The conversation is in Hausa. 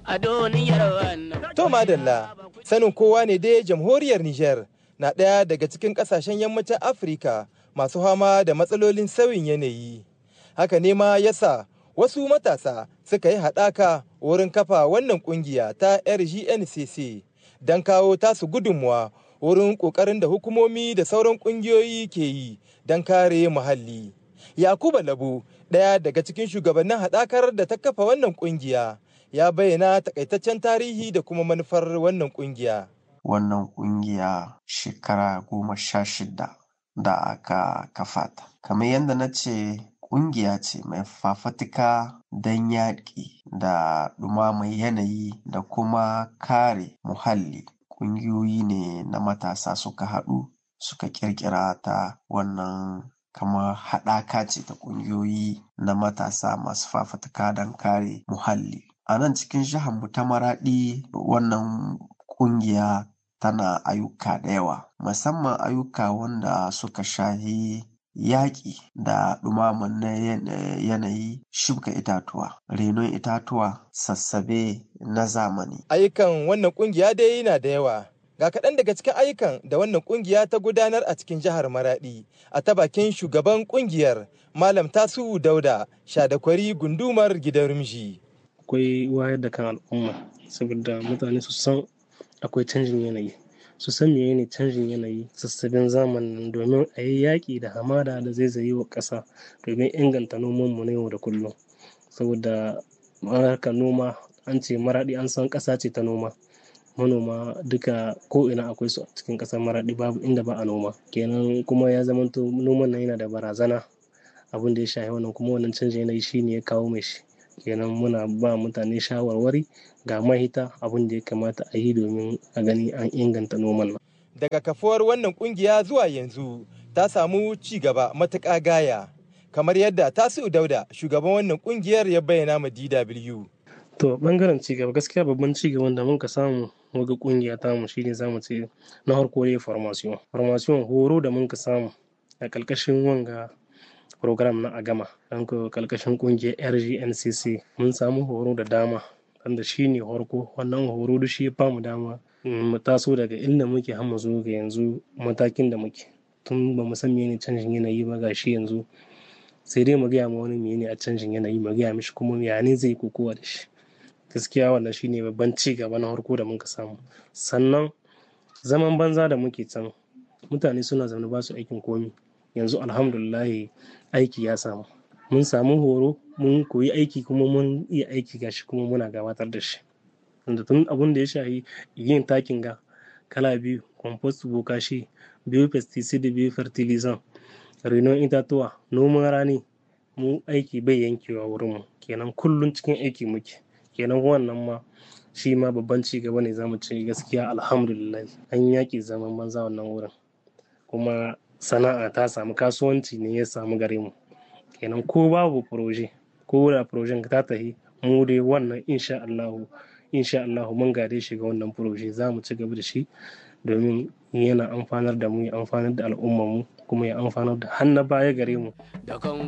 a duniyar wannan. To madalla, sanin kowa ne dai jamhuriyar Nijar na ɗaya daga cikin ƙasashen yammacin Afirka masu fama da matsalolin sauyin yanayi. Haka ne ma yasa wasu matasa suka yi haɗaka wurin kafa wannan ƙungiya ta RGNCC don kawo tasu gudunmuwa wurin ƙoƙarin da hukumomi da sauran ƙungiyoyi ke yi don kare muhalli. Yakuba Labu, ɗaya daga cikin shugabannin haɗakar da ta kafa wannan ƙungiya, ya bayyana takaitaccen tarihi da kuma manufar wannan ƙungiya. Wannan ƙungiya shekara goma sha shida da aka kafa ta. Kamar yadda na ce ƙungiya ce mai fafatuka don yaƙi da ɗumamar yanayi da kuma kare muhalli. Ƙungiyoyi ne na matasa suka haɗu suka ƙirƙira ta wannan kamar haɗaka ce ta ƙungiyoyi na matasa masu fafatuka don kare muhalli. A nan cikin mu ta Maraɗi wannan ƙungiya tana ayyuka da yawa, musamman ayyuka wanda suka shahi yaƙi da ɗumaman na yanayi shuka itatuwa, renon itatuwa, sassabe na zamani. Ayyukan wannan ƙungiya dai yana da yawa. Ga kaɗan daga cikin ayyukan da wannan ƙungiya ta gudanar a cikin jihar Maraɗi a ta bakin shugaban ƙungiyar Malam Tasu'u Dauda Shadakwari gundumar gidan Rumji. Akwai wayar da kan al'umma saboda mutane su san akwai canjin yanayi. Su san menene canjin yanayi sassabin zamanin domin a yi yaƙi da hamada da zaizaye wa ƙasa domin inganta nomanmu na yau da kullum. Saboda harkar noma an ce Maraɗi an san ƙasa ce ta noma. manoma duka ko ina akwai su a cikin ƙasar maraɗi babu inda ba a noma kenan kuma ya zamanto noman nan yana da barazana abin da ya shafi wannan kuma wannan canjin yanayi shine ya kawo mai shi kenan muna ba mutane shawarwari ga mahita abin da ya kamata a yi domin a gani an inganta noman nan daga kafuwar wannan kungiya zuwa yanzu ta samu ci gaba matuƙa gaya kamar yadda tasiu dauda shugaban wannan kungiyar ya bayyana ma DW. To bangaren cigaba gaskiya babban cigaban da muka samu waga kungiya ta mu shine zamu ce na harko ne formation. Formation horo da muka samu a kalkashin wanga program na agama don ko kalkashin kungiyar RGNCC mun samu horo da dama wanda shine harko wannan horo da shi ya bamu dama mu taso daga inda muke har mu zo ga yanzu matakin da muke tun ba mu san menene canjin yanayi ba ga shi yanzu sai dai mu gaya ma wani menene a canjin yanayi mu gaya mishi kuma ya ne zai kokowa da shi gaskiya wannan shine babban ci gaba na harko da muka samu sannan zaman banza da muke can mutane suna zaune ba su aikin komi yanzu alhamdulillah aiki ya samu mun samu horo mun koyi aiki kuma mun iya aiki gashi kuma muna gabatar da shi da tun abun da ya shahi yin takin ga kala biyu compost bokashi biyu pesticide biyu fertilizant renon itatuwa noman rani mu aiki bai yankewa wurinmu kenan kullum cikin aiki muke kenan wannan ma shi ma babban ci gaba ne zamu ce gaskiya alhamdulillah an yaƙi zaman banza wannan wurin kuma sana'a ta samu kasuwanci ne ya samu gare mu kenan ko babu proje ko da projen ta tahi mu dai wannan insha Allah insha Allah mun gade shi ga wannan proje za mu ci gaba da shi domin yana amfanar da mu ya amfanar da al'ummar mu kuma ya amfanar da har na baya gare mu da kan